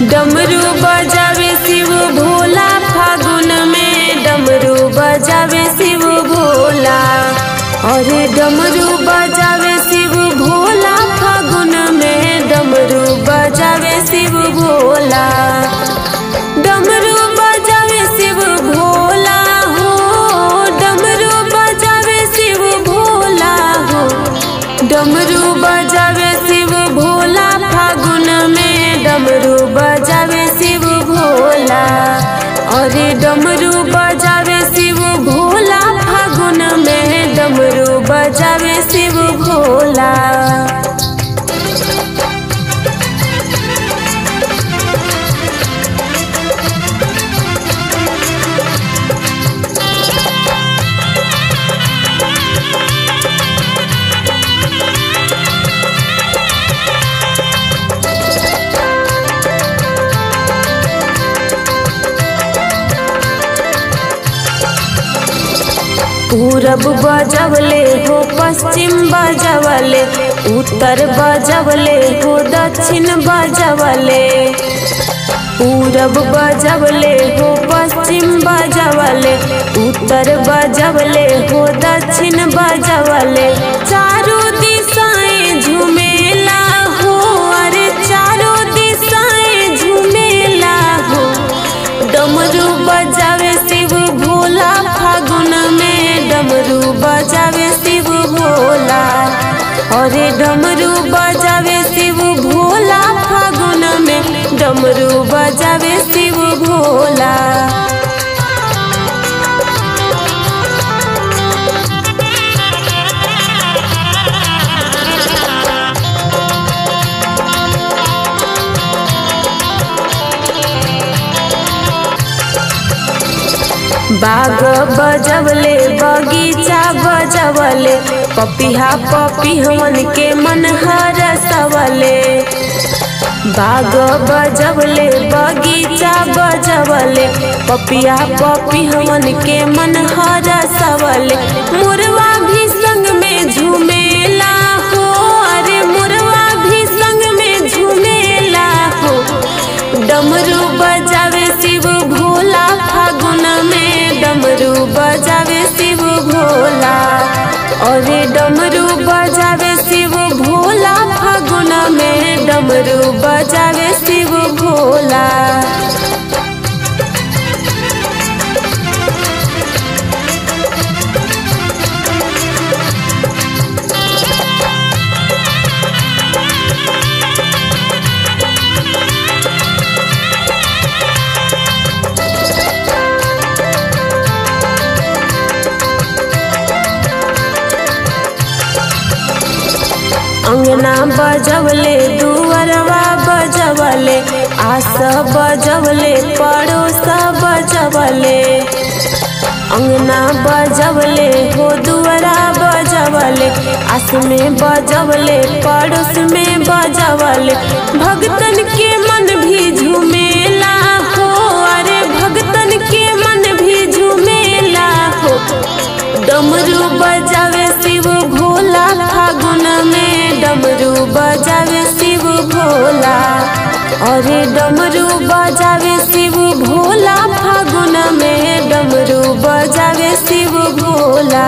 डमरू बजावे शिव भोला फागुन में डमरू बजावे शिव भोला अरे डमरू बजावे शिव भोला फागुन में डमरू बजावे शिव भोला डमरू बजावे शिव भोला हो डमरू बजावे शिव भोला हो डमरू बजावे शिव भोला फागुन में डमरू बजावे शिव भोला अरे डमरू बजावे शिव भोला फागुन में डमरू बजावे शिव भोला पूरब बजवले हो पश्चिम बजवले उत्तर बजवले हो दक्षिण बजवले पूरब बजवले हो पश्चिम बजवले उत्तर बजवले हो दक्षिण बजवले चारों दिशाएं झूमेला हो अरे चारों दिशाएं झूमेला हो डमरू बजावे शिव भोला फागुन में डमरू बजावे शिव भोला अरे डमरू बजावे शिव भोला फागुन में डमरू बजावे शिव भोला बाग बजवले बगीचा बजवले पपिहा पपिहवन के मन हरसवले बाग बजवले बगीचा बजवले पपिया पपिहवन के मन हरसवले मुरवा भी संग में झूमेला हो अरे मुरवा भी संग में झूमेला हो डमरू बजावे शिव भोला फागुन में डमरू बजावे शिव भोला अरे डमरू बजावे शिव भोला फागुन में डमरू बजावे शिव भोला अंगना बजवले दुवरवा बजवले आस बजवले पड़ोस बजवले अंगना बजवले हो दुवरा बजवले आस में बजवले पड़ोस में बजवले भगतन के मन भी झूमेला हो अरे भगतन के मन भी झूमेला हो डमरू बजावे शिव भोला फागुन में डमरू बजावे शिव भोला अरे डमरू बजावे शिव भोला फागुन में डमरू बजावे शिव भोला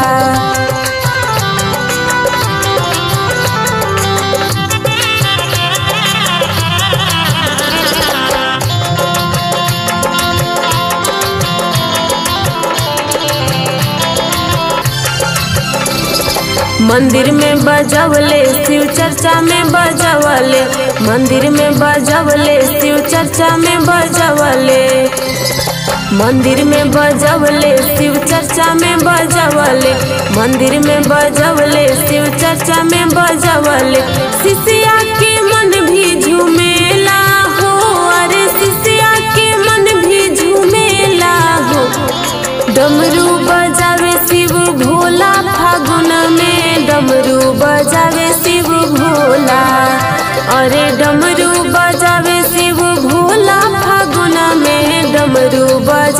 मंदिर में बजवले शिव चर्चा में बजवले मंदिर में बजवले शिव चर्चा में बजवले मंदिर में बजवले शिव चर्चा में बजवले मंदिर में बजवले शिव चर्चा में बजवले शिष्या के मन भी झूमेला हो अरे शिष्या के मन भी झूमेला हो डमरू बजावे शिव भोला फागुन में डमरू बजावे शिव भोला अरे डमरू बजावे शिव भोला फागुन में डमरू बज